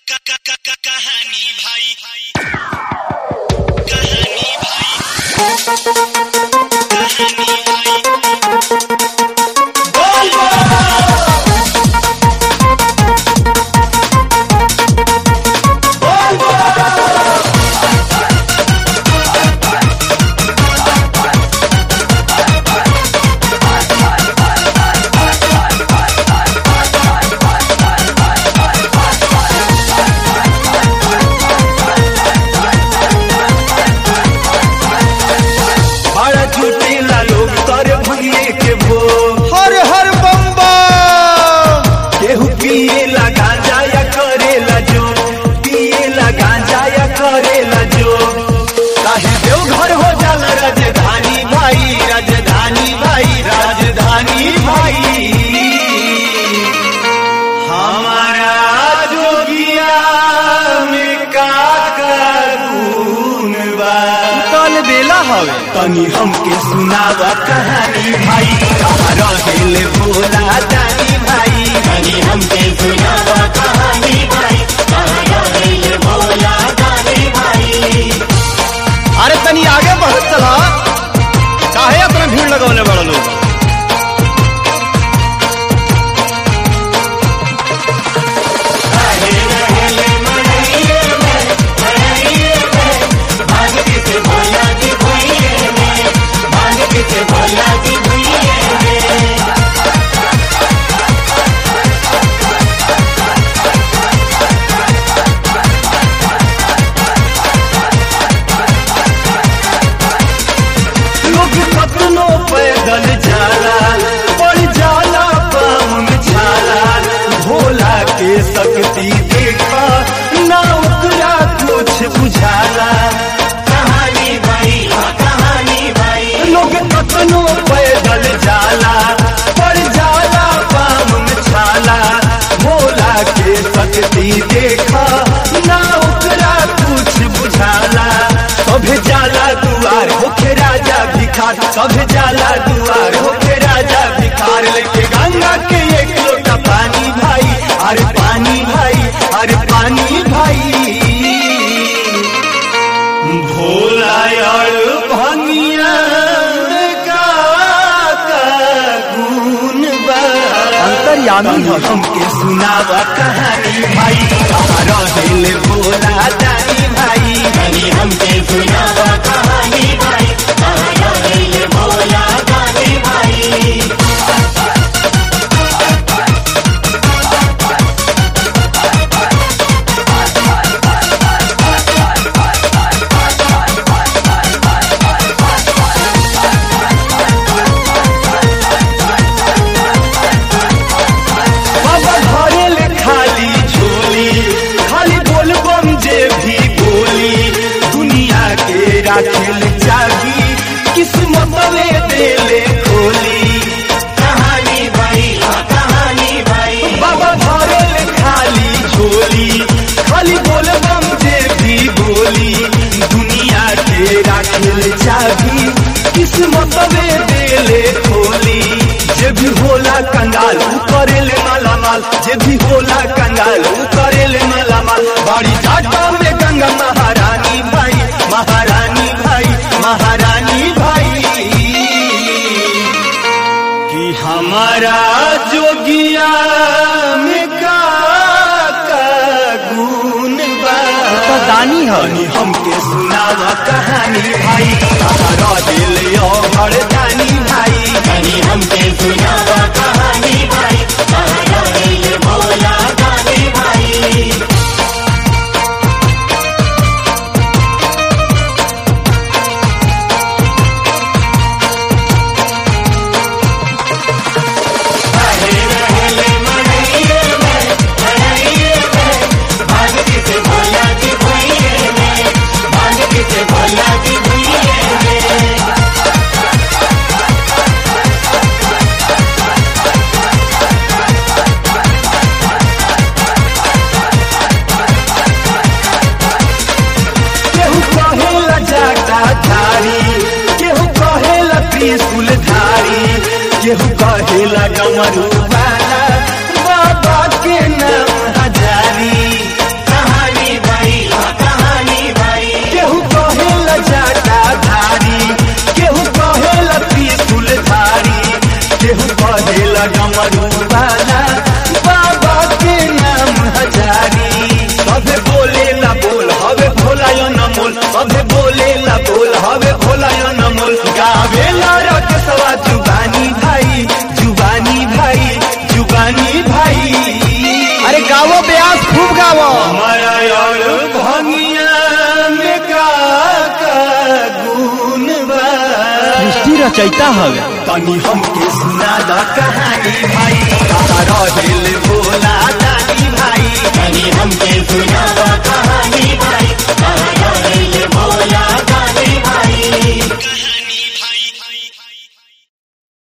कहानी भाई कहानी भाई कहानी भाई बड़ा झूठेला लोग तर भंगिए के भो हर हर बम बम केहू पिए लगा जाया करेला जो पिए लगा जाया करेला जो काहे देवघर हो जाला राजधानी भाई राजधानी भाई राजधानी भाई हमारा जोगिया में का गुण बा कल बेला हवे तनी हमके सुनावा कहानी भाई कहाँ रहेले भोला जानी भाई तनी हमके सुनावा कहानी भाई कहाँ रहेले भोला जानी भाई अरे तनी आगे बढ़त चला काहे अपना भीड़ लगवले बड़ा लोग लोग कतनो पैदल जाला पड़ जाला पाँव में छाला भोला के शक्ति देखा ना ओकरा कुछ बुझाला कहानी भाई कहानी भाई लोग कतनो पैदल जाला पड़ जाला पाँव में छाला भोला के शक्ति देखा ना ओकरा कुछ बुझाला सभे जाला दुआर होके राजा भिखार सभे जाला दुआर होके राजा भिखार लेके गंगा के एक लोटा पानी भाई अरे पानी भाई अरे पानी भाई भोला और भंगिया का का गुण बा अंतर्यामी तनी हवे हमके सुनावा कहानी भाई कहाँ रहेले भोला जानी भाई तनी हमके सुनावा कहानी भाई कहाँ रहेले भोला जानी भाई बाबा घरे ले खाली झोली खाली बोल बम जे भी बोली दुनिया के राखेल चाबी किस्मत में देले खोली कहानी भाई कहानी भाई बाबा घरे ले खाली झोली खाली बोल बम जे भी बोली दुनिया के राखेल चाबी किस्मत में देले खोली जे भी होला कंगाल ऊ करेले माला माल जे भी होला कंगाल ऊ करेले माला माल बड़ी जाटा में गंगा महारानी भाई महारानी भाई महारानी भाई कि हमारा जोगिया में का का गुण बा तो दानी हवे तनी हमके सुनावा कहानी भाई कहाँ रहेले ओ मर्दानी भाई तनी हमके सुनावा कहानी भाई कहाँ रहेले भोला दानी भाई सभे बोले ला बोल हवे भोला या नमोल गावे ला रकेशवा जुबानी भाई जुबानी भाई जुबानी भाई अरे गावो ब्यास खूब गावो हमारा और भंगिया में का का गुण बा सृष्टि रचयिता हवे तनी हमके सुना दा का